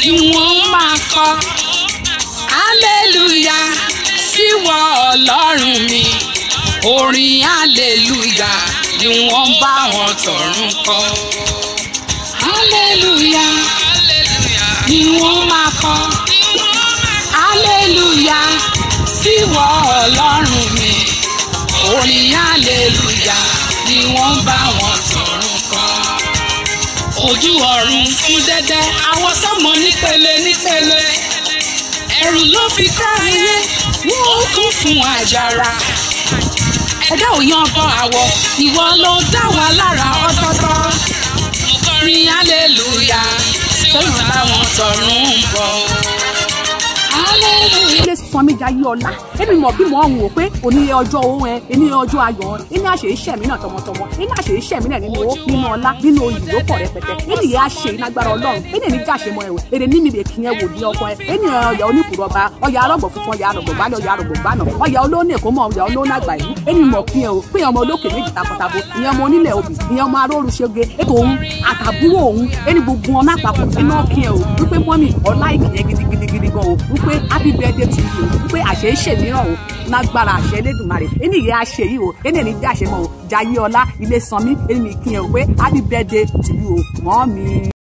ni wọ́n máa kọ hallelujah síwọ ọlọ́run mi orin hallelujah ni wọ́n bá wọn tọ̀run kọ hallelujah ni wọ́n máa kọ hallelujah síwọ ọlọ́run mi orin hallelujah ni wọ́n bá wọn tọ̀run kọ ojú ọ̀run fún dẹ́dẹ́ àwọn sọ́mọ nípele nípele ẹ̀rù ló fi kọ́ ayé wọ́n ó kún fún àjàrà ẹ̀dá ò yan bọ àwọ̀ ìwọ ló dá wa lára ọ̀tọ̀ọ̀tọ̀ mo kọrin hallelujah sọ́yìn táwọn tọ̀run ń bọ̀ hallelujah. ilé sanmi jayé ọlá èmi mọ̀ bí mo ń wò pé òní ọjọ́ owó ẹ ẹni ọjọ́ ayọ̀ ẹ ẹni àṣẹ iṣẹ́ mi náà tọmọtọmọ ẹni àṣẹ iṣẹ́ mi náà nínú owó nínú ọlá nínú oyè ló pọ̀ rẹpẹtẹ ẹni yẹn àṣẹ ìnagbára ọlọ́run ẹni ẹni jáṣe mọ ẹwẹ èrè ní mi lè kí ẹ wò ní ọkọ ẹ ẹni ọyà oníkùrọba ọyà arọgbọ funfun ọyà arọgbọ gbálẹ ọyà arọgbọ gbánà ọyà olóòní èkó mọ ọyà olóòní àgbà yìí ẹni mọ̀ kí ẹ o pé ọmọ olókè méjì takọtabo ìyẹn ọmọ onílẹ̀ obì ìyẹn ọmọ aróoru ṣege ètò òun àtàbúrò òun ẹni gbogbo ọmọ àpapọ̀ ẹni ọkì ẹ o wípé mọ́mì ọlá ìkìyẹn gidigidigidi gan o wípé happy birthday to you o wípé àṣẹ ìṣe mìíràn o lágbára àṣẹ Elédùmarè ẹni ìyẹn àṣẹ yìí o ẹni ẹni jẹ́ àṣẹ mọ́ o jayé ọlá ilé sanmi ẹni mi kí ẹ o pé happy birthday to you o mọ́ mi.